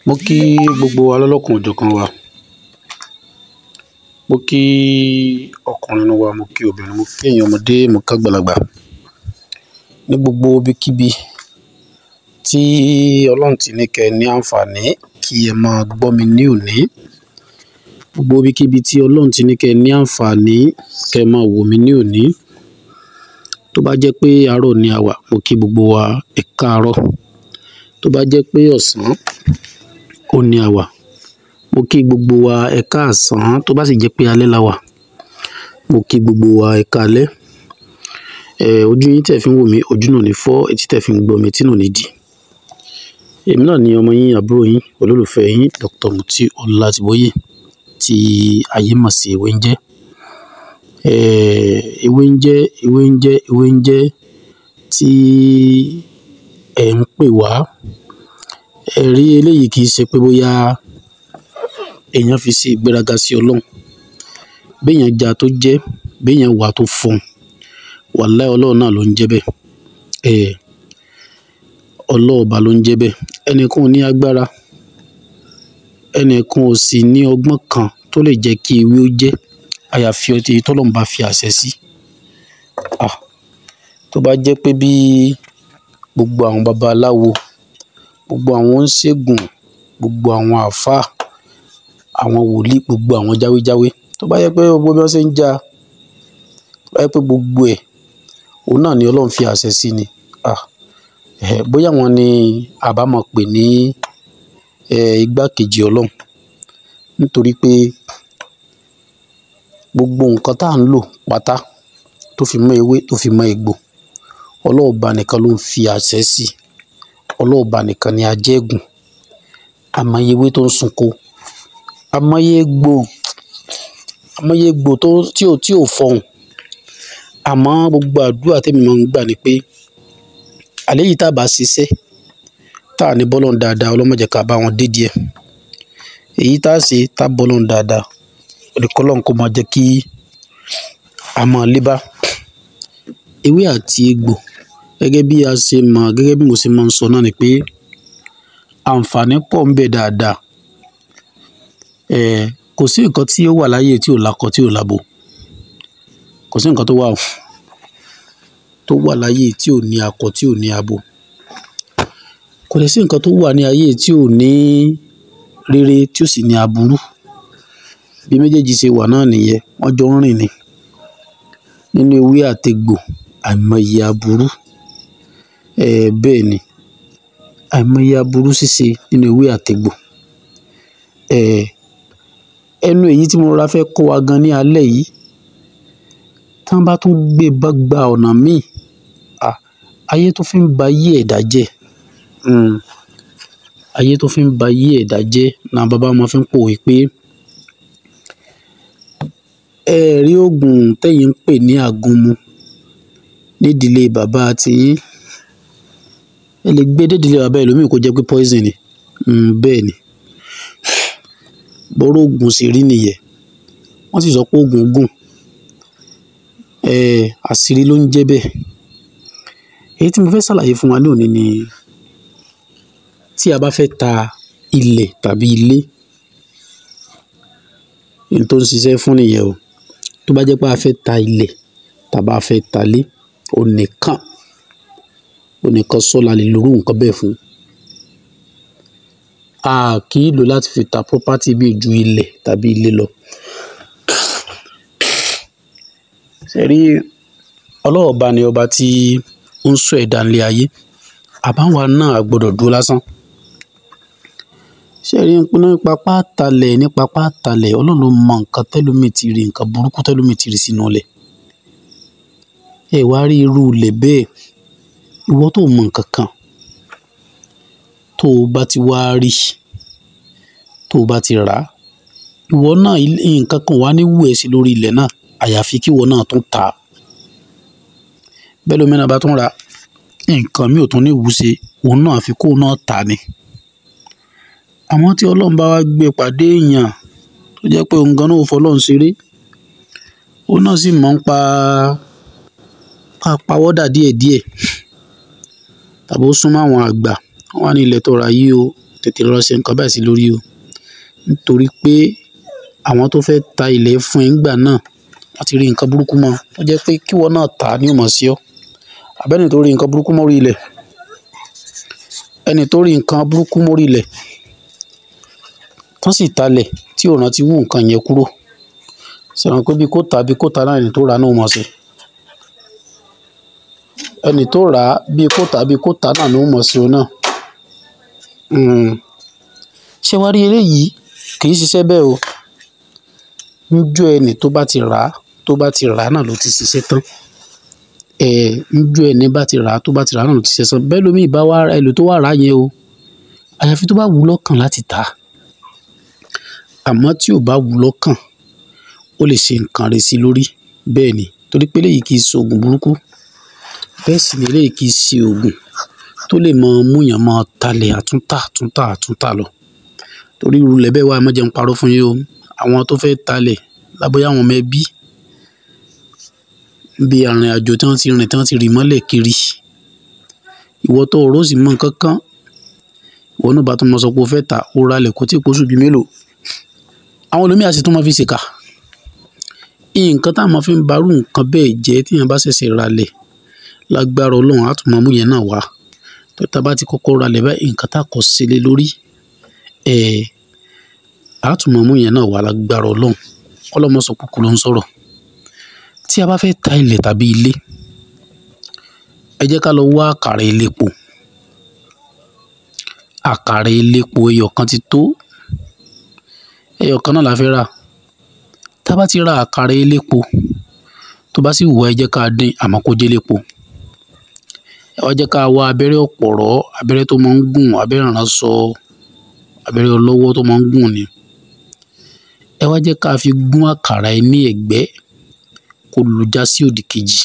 mo kí gbogbo wa lọ́lọ́kan òjọ̀kan wa mo kí ọkùnrin wa mo kí obìnrin mo kí ẹ̀yin ọmọdé mo kí àgbàlagbà ní gbogbo ibikíbi tí ọlọ́run ti ní kẹ́ ẹ ní àǹfààní kí ẹ máa gbọ́ mi ní òní gbogbo ibikíbi tí ọlọ́run ti ní kẹ́ ẹ ní àǹfààní kẹ́ ẹ máa wò mí ní òní tó bá jẹ́ pé àárọ̀ ni a wà mo kí gbogbo wa ẹ káàárọ̀ tó bá jẹ́ pé ọ̀sán ó ní a wà mo kí gbogbo wa ẹ káàsán tó bá sì jẹ́ pé alẹ́ la wà mo kí gbogbo wa ẹ káalẹ́ ẹ ojú yín tẹ̀ fi ń wò mí ojú náà ní fọ́ etí tẹ̀ fi ń gbọ́ mi etí náà ní dì èmi náà ni ọmọ yín àbúrò yín olólùfẹ́ yín Dr. Mutiu Ọlátìbóyè tí ayé mọ̀ sí ewé ń jẹ́ ewé ń jẹ́ ewé ń jẹ́ ewé ń jẹ́ tí ẹ̀ ń pè wá ẹ̀rí eléyìí kì í ṣe pé bóyá èèyàn fi ṣe ìgbéraga sí ọlọ́run béèyàn já tó jẹ́ béèyàn wà tó fọhùn wàláhì ọlọ́run náà ló ń jẹ́ bẹ́ẹ̀ ẹ̀ ọlọ́ọ̀ba ló ń jẹ́ bẹ́ẹ̀ ẹnìkan ò ní agbára ẹnìkan ò sì ní ọgbọ́n kan tó lè jẹ́ kí ewé ó jẹ́ àyàfi ọtí tọ́lọ́run bá fi àṣẹ sí ah tó bá jẹ́ pé bí gbogbo àwọn babaláwo gbogbo àwọn oníṣègùn gbogbo àwọn àáfàá àwọn wòlíì gbogbo àwọn jáwéjáwé tó bá yẹ pé gbogbo bí wọ́n ṣe ń já tó bá yẹ pé gbogbo ẹ̀ òun náà ni ọlọ́run fi àṣẹ sí ni ah ẹ̀ bóyá wọn ni àbá máa pè ní ẹ̀ igbákejì ọlọ́run nítorí pé gbogbo nǹkan tá à ń lò pátá tó fi mọ́ ewé tó fi mọ́ egbò ọlọ́ọ̀ba nìkan ló ń fi àṣẹ sí ọlọ́ọ̀ba nìkan ni ajẹ́gùn àmọye ewé tó ń sunko àmọye egbò àmọye egbò tó tí ò tí ò fọhùn àmọ́ gbogbo àdúrà tèmi máa ń gbà ni pé àlẹ́ yìí tá a bá ṣiṣẹ́ tá a ní bọ́lọ́n dáadáa ọlọ́mọdé ká bá wọn dé díẹ̀ èyí tá a ṣe tá a bọ́lọ́n dáadáa olùkọ́lọ́n kó máa jẹ́ kí a máa lébá ewé àti egbò gẹ́gẹ́ bí a ṣe mọ̀ gẹ́gẹ́ bí mo ṣe máa ń sọ náà ni pé àǹfààní pọ̀ ń bẹ dáadáa ẹ̀ kò sí nǹkan tí ó wà láyé tí ò lakọ tí ò labo kò sí nǹkan tó wà tó wà láyé tí ò ní akọ tí ò ní abo kò lè sí nǹkan tó wà ní ayé tí ò ní rere tí ò sì ní aburú bí méjèèjì ṣe wà náà nìyẹn wọ́n jọ ń rìn ni nínú ewé àtegbò àìmọye aburú ẹ̀ bẹ́ẹ̀ ni àìmọye aburú ṣíṣe nínú ewé àtegbò ẹ̀ ẹnu èyí tí mo rọra fẹ́ kọ́ wa gan ní alẹ́ yìí tí wọ́n bá tún gbé bá gba ọ̀nà míì ah ayé tó fi ń ba ayé ẹ̀dá jẹ́ ayé tó fi ń ba ayé ẹ̀dá jẹ́ náà bàbá wọn fi ń pòwe pé ẹ rí oògùn tẹ́yìn ń pè ní àgúnmu nídìílé bàbá tiyín ẹ lè gbé dédìílé bàbá ẹlòmíì kó jẹ́ pé poison ni bẹ́ẹ̀ ni bọ́rọ̀ oògùn sì rí nìyẹn wọ́n sì sọ pé oògùn gùn àṣírí ló ń jẹ́ bẹ́ẹ̀ èyí tí mo fẹ́ ṣàlàyé fún wa ní òní ni tí a bá fẹ́ ta ilẹ̀ tàbí ilé ní tó ń ṣiṣẹ́ fún nìyẹn o tó bá jẹ́ pé a fẹ́ ta ilẹ̀ tàbí a fẹ́ ta ilé onìkan onìkan sọ́la lè lórú nǹkan bẹ́ẹ̀ fún a kì í lò láti fi ta property bí ju ilẹ̀ tàbí ilé lọ ṣẹ̀rí ọlọ́ọ̀ba ni ọba tí ó ń sọ ẹ̀dá nílé ayé àbáwa náà gbọ́dọ̀ dúró lásán ṣẹ̀rí nípa pàtàlẹ̀ nípa pàtàlẹ̀ ọlọ́run ló mọ nǹkan tẹ́lómi ti rí nǹkan burúkú tẹ́lómi ti rí sínú ilẹ̀ ẹ wá rí irú ilẹ̀ bẹ́ẹ̀ ìwọ tó mọ nǹkan kan tó o bá ti wá rí tó o bá ti rà á ìwọ náà nǹkan kan wà ní wù ẹ́ sí lórí ilẹ̀ náà àyàfi kí ìwọ náà tún tà á bẹ́ẹ̀ lómi náà bá tún ra nǹkan mi ò tún ní ìwúṣe òun náà àfi kóun náà tà ni àmọ́ tí ọlọ́run bá wá gbé pàdé èèyàn tó jẹ́ pé òun gan náà ò fọlọ́run ṣeré òun náà sì mọ̀ ń pa pawọ́dà díẹ̀díẹ̀ tàbí ó súnmọ́ àwọn àgbà wọ́n wá ní ilẹ̀ tó ra yìí o tètè lọ ṣe nǹkan báyìí sí lórí o nítorí pé àwọn tó fẹ́ ta ilẹ̀ fún ẹ ńgbà náà wọ́n ti rí nǹkan burúkú mọ́ ó jẹ́ pé kíwọ náà tà á ní ìmọ̀ sí ọ àbẹ́ni tó rí nǹkan burúkú mórí ilẹ̀ ẹni tó rí nǹkan burúkú mórí ilẹ̀ tán sì talẹ̀ tí ò rántí wú nǹkan yẹn kúrò sẹ̀wọ̀n pé bí kò tà bí kò tà náà ẹni tó rà náà mọ̀ sí ẹni tó rà á bí kò tà bí kò tà náà ló mọ̀ sí o náà ṣé wàá rí eléyìí kì í ṣiṣẹ́ bẹ́ẹ̀ o njọ́ ẹni tó bá ti rà á tó bá ti rà á náà ló ti ṣiṣẹ́ tán ẹ̀ njọ́ ẹni bá ti rà á tó bá ti rà á náà ló ti ṣiṣẹ́ tán bẹ́ẹ̀ lómi ìbá wa ẹlò tó wà rà á yẹn o àyàfi tó bá wù ú lọ́kàn láti tà á àmọ́ tí ò bá wù ú lọ́kàn ó lè ṣe nǹkan rẹ̀ sí lórí bẹ́ẹ̀ ni torí pé eléyìí kì í ṣe oògùn burúkú bẹ́ẹ̀ sì ni eléyìí kì í ṣe oògùn tó lè mọ múyàn mọ talẹ̀ àtúntà àtúntà àtúntà lọ torí irú ilẹ̀ bẹ́ẹ̀ wà ẹ má jẹ́ n parọ́ fún yín o àwọn tó fẹ́ talẹ̀ lábóyá àwọn ọmọ ẹbí bí arìnrìn àjò tí wọ́n ti rìn tí wọ́n ti rì mọ́lẹ̀ kiri ìwọ tó o rò sì mọ nǹkan kan ìwọ náà bá tún mọ sọ pé o fẹ́ ta o ra lẹ̀ kó tí ì pósù bíi mélòó àwọn olómi àti tó máa fi ṣèkà nǹkan táwọn fi ń barú nǹkan bẹ́ẹ̀ jẹ́ tíyẹn bá ṣẹ̀ṣẹ̀ ra lẹ̀ lágbára ọlọ́run á tún máa mú yẹn náà wá tó tá a bá ti kọ́kọ́ ra lẹ̀ báyìí nǹkan tá a kọ́ sílé lórí ẹ̀ á tún máa mú yẹn náà wá lágbára ọlọ́run kọ́lọ́mọ sọ kúkú ló ń sọ̀rọ̀ tí a bá fẹ́ ta ilẹ̀ tàbí ilé ẹ jẹ́ ká lọ wá àkàrà elépo àkàrà elépo ẹyọ kan ti tó ẹyọ kan náà la fẹ́ rà tá a bá ti ra àkàrà elépo tó bá sì wù ẹ́ jẹ́ ká dín àmọ́ kó jẹ́ elépo ẹ wá jẹ́ ká wá abẹ́rẹ́ ọ̀pọ̀rọ̀ abẹ́rẹ́ tó máa ń gùn abẹ́rẹ́ ìránṣọ abẹ́rẹ́ ọlọ́wọ́ tó máa ń gùn ni ẹ wá jẹ́ ká fi gún àkàrà ẹ ní ẹ̀gbẹ́ kó lu já sí òdì kejì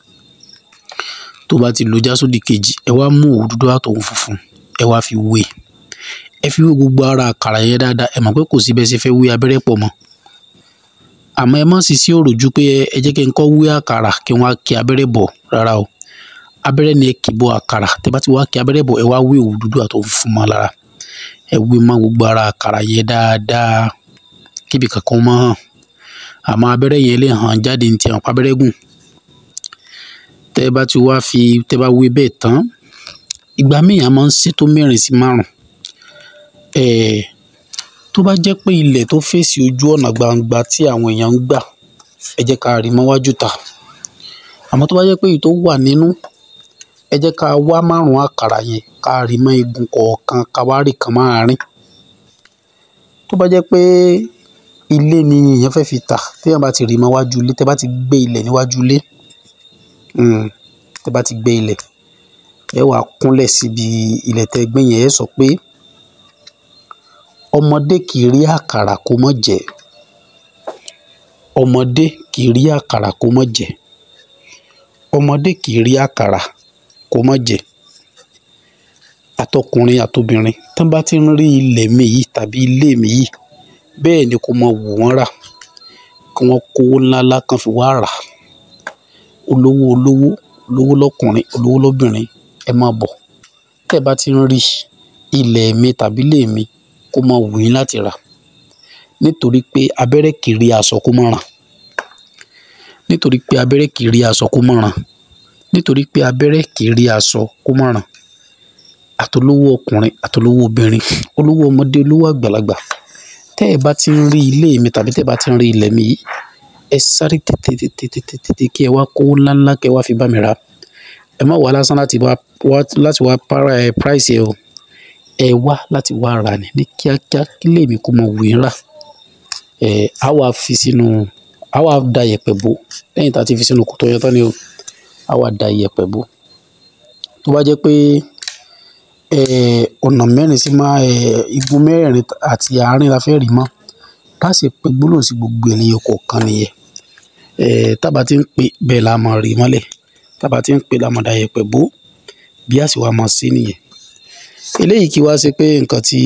tó bá ti lu já sódì kejì ẹ wá mú òwú dúdú àtòwú funfun ẹ wá fi wé ẹ fi wé gbogbo ara àkàrà yẹn dáadáa ẹ mọ̀ pé kò sí bẹ́ẹ̀ ṣe fẹ́ wé abẹ́rẹ́ pọ̀ mọ́ àmọ́ ẹ má sì sí òròjú pé ẹ jẹ́ kí n kọ́ wé àkàrà kí wọ́n á kí abẹ́rẹ́ bọ̀ rárá o abẹ́rẹ́ ni ẹ kì bọ àkàrà tẹ́ bá ti wá kí abẹ́rẹ́ bọ̀ ẹ wá wé òwú dúdú àtòwú funfun mọ́ lára ẹ wé mọ́ gbogbo ara àkàrà yẹn dáadáa kíbi kankan mọ́ hàn àmọ́ abẹ́rẹ́ yẹn lè hàn jáde ní ti hàn pábẹ́rẹ́ gùn tẹ́ bá ti wá fi tẹ́ bá wé bẹ́ẹ̀ tán ìgbà míì a máa ń ṣe tó mẹ́rin sí márùn ẹ̀ẹ́ tó bá jẹ́ pé ilẹ̀ tó fèsì ojú ọ̀nà gbangba tí àwọn èèyàn ń gbà ẹ jẹ́ ká rí mọ́wájú ta àmọ́ tó bá jẹ́ pé èyí tó wà nínú ẹ jẹ́ ká wá márùn àkàrà yẹn ká rí mọ́ igun kọ̀ọ̀kan ká wá rí kan máàrin tó bá jẹ́ pé ilé ni èèyàn fẹ́ fi tà téèyàn bá ti rí mọ́wájú ilé tẹ́ bá ti gbé ilẹ̀ níwájú ilé tẹ́ bá ti gbé ilẹ̀ ẹ wàá kúnlẹ̀ síbi ilẹ̀ tẹ́ gbé yẹn ẹ sọ pé ọmọdé kì í rí àkàrà kó mọ̀ jẹ ọmọdé kì í rí àkàrà kó mọ̀ jẹ ọmọdé kì í rí àkàrà kó mọ̀ jẹ àtọkùnrin àtobìnrin tán bá ti ń rí ilẹ̀ mi yìí tàbí ilé mi yìí bẹ́ẹ̀ ni kó mọ wù wọ́n rà kí wọ́n kówó ńláńlá kan fi wá rà olówó olówó olówó lọ́kùnrin olówó lóbìnrin ẹ máa bọ̀ tẹ́ ẹ bá ti ń rí ilẹ̀ mi tàbí ilé mi kó máa wù yín láti rà nítorí pé abẹ́rẹ́ kì í rí aṣọ kó má ràn nítorí pé abẹ́rẹ́ kì í rí aṣọ kó má ràn nítorí pé abẹ́rẹ́ kì í rí aṣọ kó má ràn àtolówó ọkùnrin àtolówó obìnrin olówó ọmọdé olówó àgbàlagbà tẹ́ ẹ bá ti ń rí ilé mi tàbí tẹ́ ẹ bá ti ń rí ilẹ̀ mi yìí ẹ sáré tètè tètè tètè tètè kí ẹ wá kówó ńláńlá kí ẹ wá fi bá mi rà ẹ má wá lásán láti wá láti wá para ẹ price ẹ o ẹ wá láti wá rà ní ní kíákíá kí lèmi kó mọ wù yín rà ẹ á wá fi sínú á wá da yẹ̀pẹ̀ bò lẹ́yìn tá a ti fi sínú kòtò yẹn tán ni o á wá da yẹ̀pẹ̀ bò tó bá jẹ́ pé ẹ ọ̀nà mẹ́rin sí máa ẹ igun mẹ́rin àti àárín la fẹ́ rí mọ́ bá sì pé gbólóhùn sí gbogbo ènìyàn kọ̀ọ̀kan nìyẹn ẹ tábà ti ń pè bẹ́ẹ̀ la máa rí mọ́lẹ̀ tábà ti ń pè la máa da yẹ̀pẹ̀ bò bí àsìwá máa sí nìyẹn eléyìí kí wá ṣe pé nǹkan tí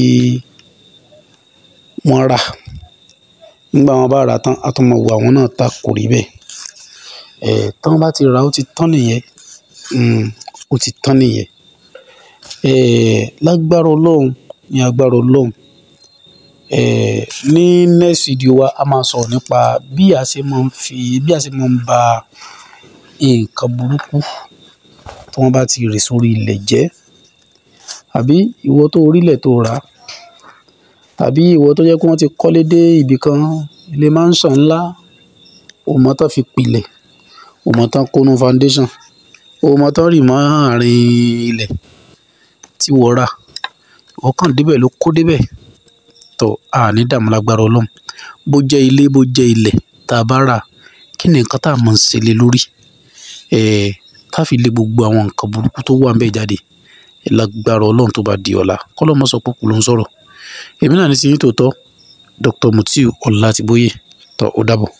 wọ́n rà nígbà wọn bá rà tán a tún mọ̀ wọ àwọn náà ta kò rí bẹ́ẹ̀ ẹ̀ tán bá ti rà ó ti tán nìyẹn ó ti tán nìyẹn ẹ̀ lágbára ọlọ́run ní agbára ọlọ́run eh, ní next video wa a máa sọ̀rọ̀ nípa bí a ṣe máa ń fi bí a ṣe máa ń ba nǹkan burúkú tí wọ́n bá ti rè sórí ilẹ̀ jẹ́ àbí ìwọ tó orílẹ̀ tó rà tàbí ìwọ tó jẹ́ pé wọ́n ti kọ́lé dé ibì kan ilé mansion ńlá òmò tán fi pilẹ̀ òmò tán kónú foundation òmò tán rì mọ́ àárín ilẹ̀ tí wọ́n rà ìwọ kàn débẹ̀ ló kó débẹ̀ tó a ní dààmú lágbára ọlọ́run bó jẹ́ ilé bó jẹ́ ilẹ̀ tá a bá rà kí ni nǹkan tá a máa ń ṣe lé lórí ẹ̀ẹ́ tá a fi lé gbogbo àwọn nǹkan burúkú tó wà ń bẹ̀ jáde lágbára ọlọ́run tó bá di ọ̀la kọ́lọ́mọ sọ pé kù ló ń sọ̀rọ̀ èmi náà ní sí yín tòótọ́ Dr. Mutiu Ọlátìbóyè tó ó dàbọ̀.